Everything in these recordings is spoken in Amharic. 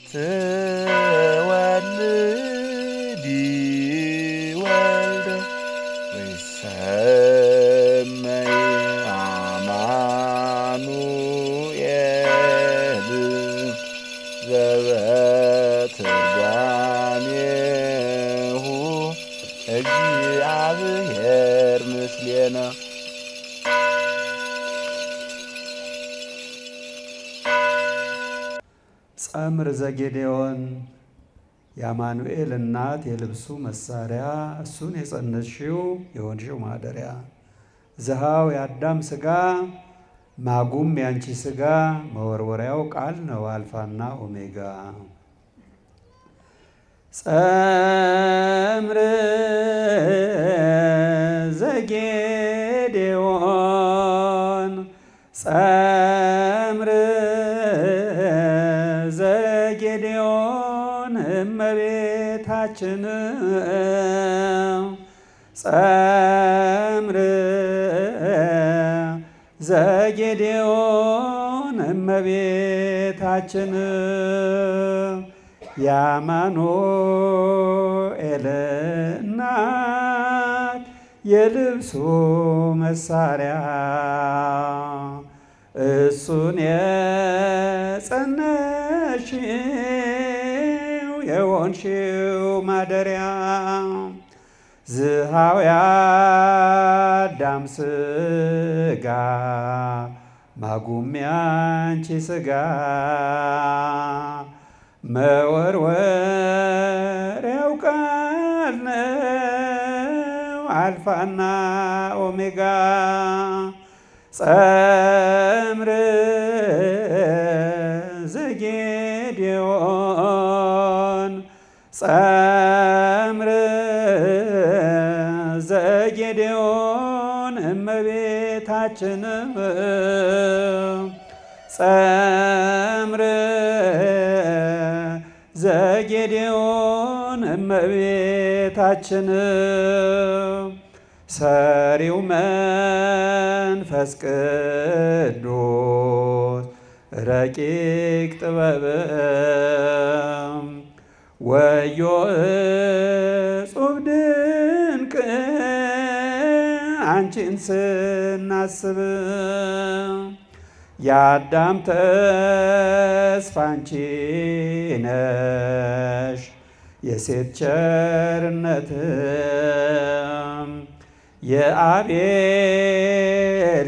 ትወልዲ ወልደ ወይሰመይ አማኑኤል ዘበትርጓሜሁ እግዚአብሔር ምስሌነ ጸምር ዘጌዴዎን የአማኑኤል እናት የልብሱ መሳሪያ እሱን የጸነስሽው የሆንሽው ማደሪያ ዝሃው የአዳም ሥጋ ማጉም ያንቺ ሥጋ መወርወሪያው ቃል ነው አልፋና ኦሜጋ። ጸምር ዘጌዴዎን ጸምር ዘጌዴዎን እመቤታችን ጸምር ዘጌዴዎን እመቤታችን የአማኑኤል እናት የልብሱ መሳሪያ እሱን የጸነሽው የሆንሽው ማደሪያ ዝሃው የአዳም ሥጋ ማጉም ያንቺ ሥጋ መወርወሪያው ቃል ነው አልፋና ኦሜጋ ጸምር ዘጌዴዎን ጸምር ዘጌዴዎን እመቤታችን ጸምር ዘጌዴዎን እመቤታችን ሰሪው መንፈስ ቅዱስ ረቂቅ ጥበብ ወዮ እጹብ ድንቅ አንቺን ስናስብ የአዳም ተስፋ አንቺ ነሽ የሴት ቸርነት የአቤል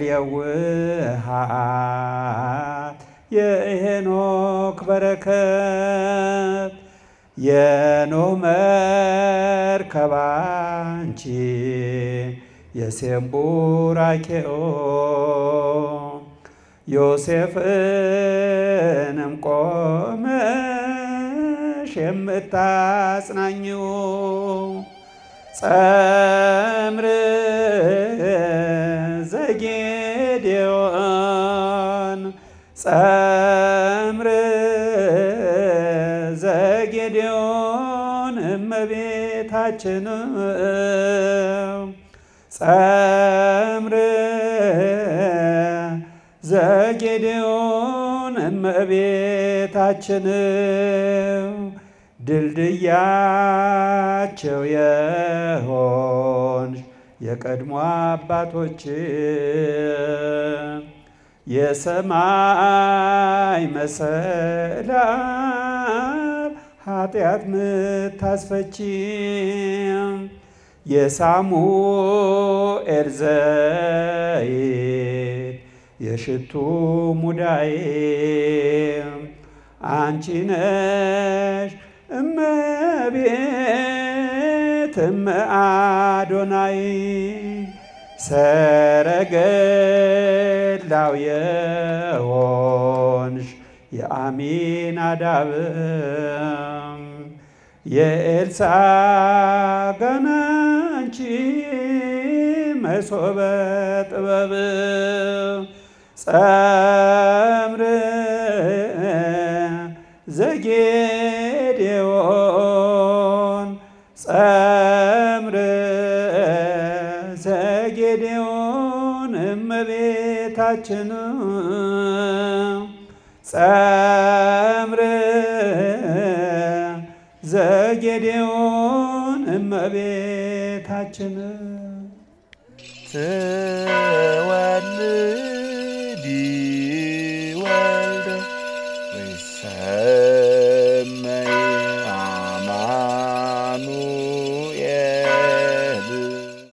የውሃት የሄኖክ በረከት የኖህ መርከብ አንቺ የሴም ቡራኬኦ ዮሴፍንም ቆመሽ የምታጽናኝው ጸምር ዘጌዴዎን ጸምር ዘጌዴዎን እመቤታችን ጸምር ዘጌዴዎን እመቤታችን ድልድያቸው የሆንሽ የቀድሞ አባቶች የሰማይ መሰላል ኃጢአት ምታስፈቺ የሳሙኤል ዘይት የሽቱ ሙዳዬ አንቺ ነሽ እመቤት እመ አዶናይ ሰረገላው የሆንሽ የአሚናዳብ የኤልሳ ገናንቺ መሶበ ጥበብ ጸምር ዘጌዴዎን ጸምር ዘጌዴዎን እመቤታችን ጸምር ዘጌዴዎን እመቤታችን ትወልዲ ወልደ ወይሰ